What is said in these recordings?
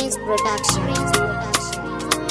Prince Production.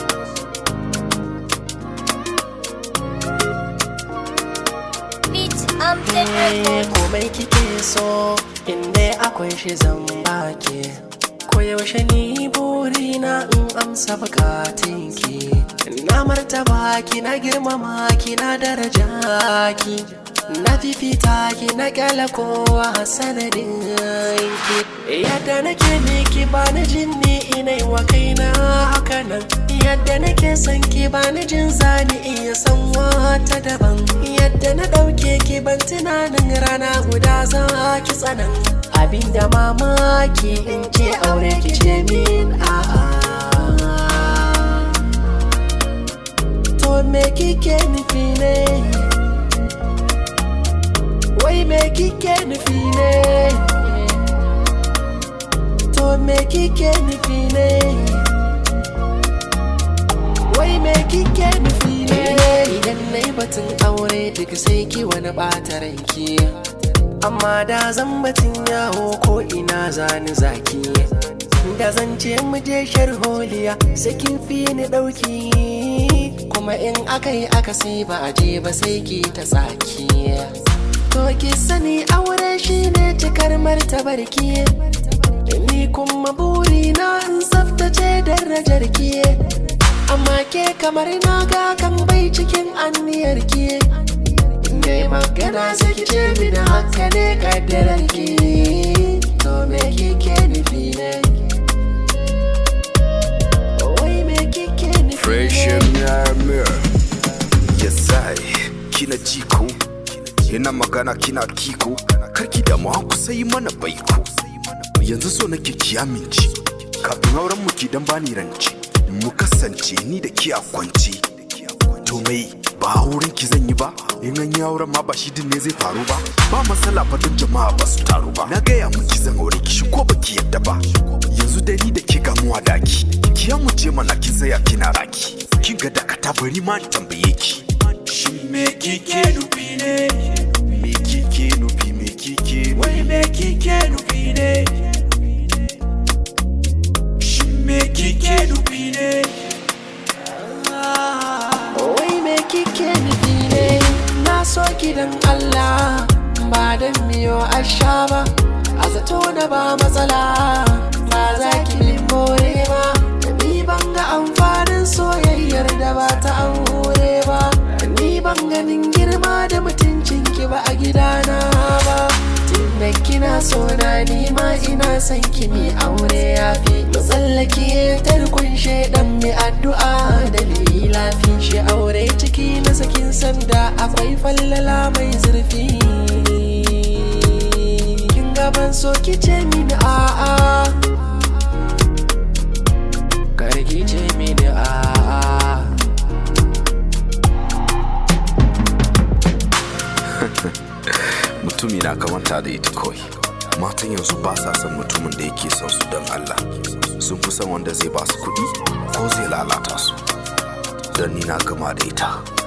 Beat Amted Records. komai kike so inda akwai shi zan baki koyaushe ni burina in amsa bukatunki na martaba ki na girmama ki na daraja ki na fifita ki na kyala kowa sanadin ki yadda nake miki ba na jin ni ina wa kaina haka nan yadda nake son ki ba na jin zani iya san wata daban yadda na ɗauke ki ban tunanin rana guda za ki tsanan abinda mamaki in ce aure ki ce min a'a to me kike nufi ne wai me kike nufi ne to me kike nufi ne wai me kike nufi ne idan na yi batun aure duk sai ki wani ɓata ranki amma da zan batun yawo ko ina zani zaki da zan ce mu je sharholiya sai kin fi ni ɗauki kuma in aka yi aka sai ba a je ba sai ki ta tsaki to ki sani aure shine cikar martabarki ni kuma burina in tsaftace darajar ki amma ke kamar na ga kan bai cikin anniyar ki ne magana sai ki ce mini haka ne kaddarar ki to me kike nufi ne wai me kike nufi Fresh ne mirror Yesai kina jiko Yana magana kina kiko Karki da mu ku sai mana baiko Yanzu so nake ki amince Kafin auren mu ki dan bani rance Mu kasance ni da ki a kwance To mai ba auren ki zan yi ba in an yi auren ma ba shi din ne zai faru ba ba matsala fa don jama'a ba su taru ba na gaya miki zan aure ki shi ko baki yadda ba yanzu dai ni da ke gamuwa daki ki ya muje mana kin tsaya kina raki kin ga dakata bari ma in tambaye ki shin me kike nufi ne me kike nufi me kike wai me kike nufi ne shin me kike nufi ne Wai me kike nufi ne na so gidan Allah ba dan miyo asha ba a zato na ba matsala ba za ki min more ba ni ban ga amfanin soyayyar da ba ta aure ba ni ban ganin girma da mutuncin ki ba a gidana ba tunda kina so na ni ma ina son ki mi aure yafi mu tsallake tarkon shaidan mai addu'a da lafi shi aure ciki na sakin sanda akwai fallala mai zurfi kin gaban so ki ce mini a'a kar ki ce mini a'a mutumi na kamanta da ita kawai matan yanzu ba sa son mutumin da yake son su don Allah sun fi son wanda zai ba su kuɗi ko zai lalata su don ni na gama da ita